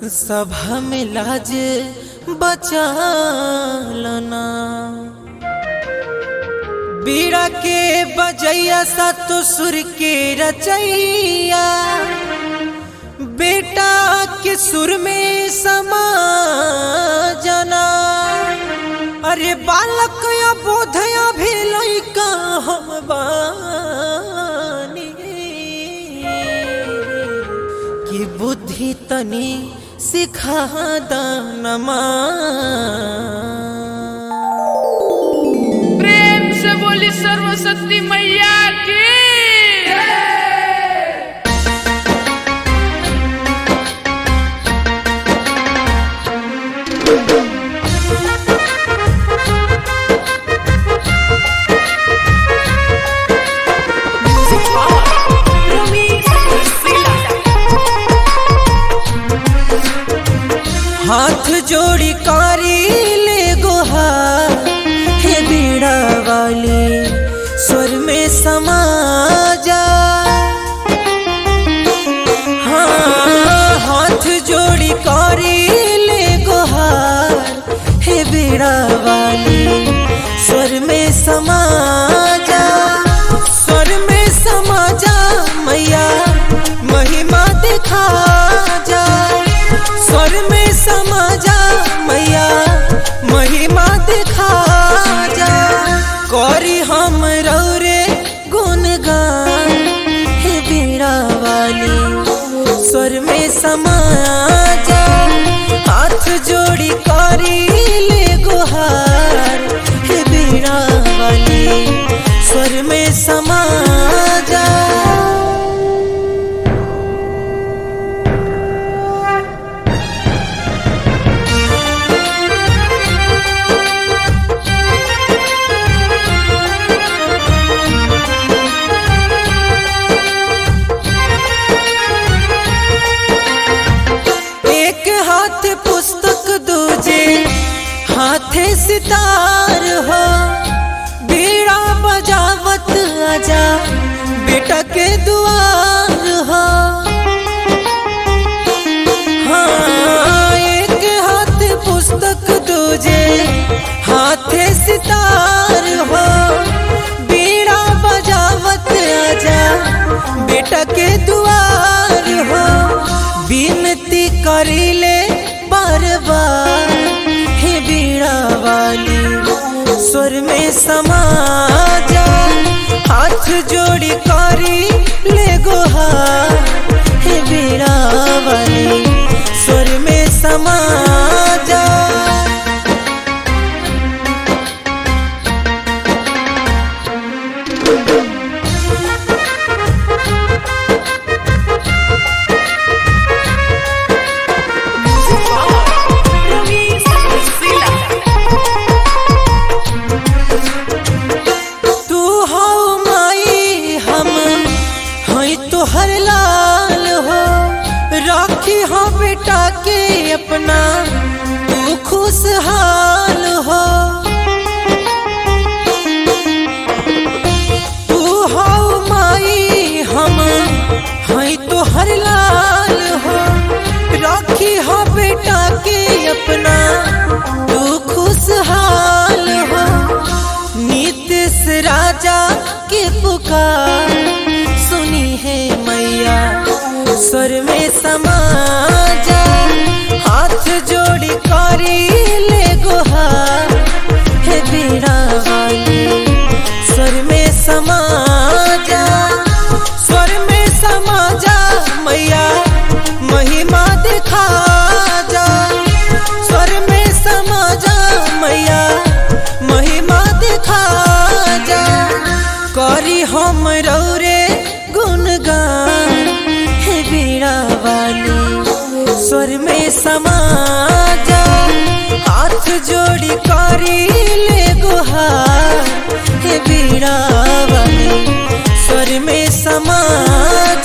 सभा में लाज बचालना बीड़ा के बजैया सतो सुर के रचैया बेटा के सुर में समा जना अरे बालक या बोधया भी लइका हम बानी कि बुद्धि तनी सिखा दानमा प्रेम से बोली सर्वशक्ति मैया की हाथ जोड़ी कारी ले गोहा हे बीड़ा वाली स्वर में समा जा हाँ हाथ जोड़ी कारी ले गोहार हे बीड़ा वाली स्वर में समा जा स्वर में समा जा मैया महिमा दिखा जा स्वर में समा जा मैया महिमा दिखा जा करी हम रौरे गुणगान हे बीड़ा वाली स्वर में समा जा हाथ जोड़ी करी ले गुहार हे बीड़ा वाली स्वर में समा जा एक हाथ पुस्तक दूजे हाथे सितार हो बीड़ा बजावत आजा बेटा के दुआर हो हाँ एक हाथ पुस्तक दूजे हाथे सितार हो बीड़ा बजावत आजा बेटा के दुआर हो विनती करिले बार बार हे बीड़ा वाली स्वर में समा जा हाथ जोड़ी करी ले गोहार हे बीड़ा वाली स्वर में समा जा तू हो माई हम हई तोहर लाल हो राखी हो बेटा के अपना तू खुशहाल हो तू हो माई हम हई तोहर लाल हो राखी हो बेटा के अपना तू खुशहाल हो नीतिश राजा के पुकार सुनी है मैया स्वर में समा जा हाथ जोड़ी करी ले गुहार हे बीड़ा वाली स्वर में समा जा स्वर में समा जा मैया महिमा दिखा जा स्वर में समा जा मैया महिमा दिखा जा करी हम रौरे गुणगान हे बीड़ा वाली स्वर में समा जा हाथ जोड़ी करी ले गुहार हे बीड़ा वाली स्वर में समा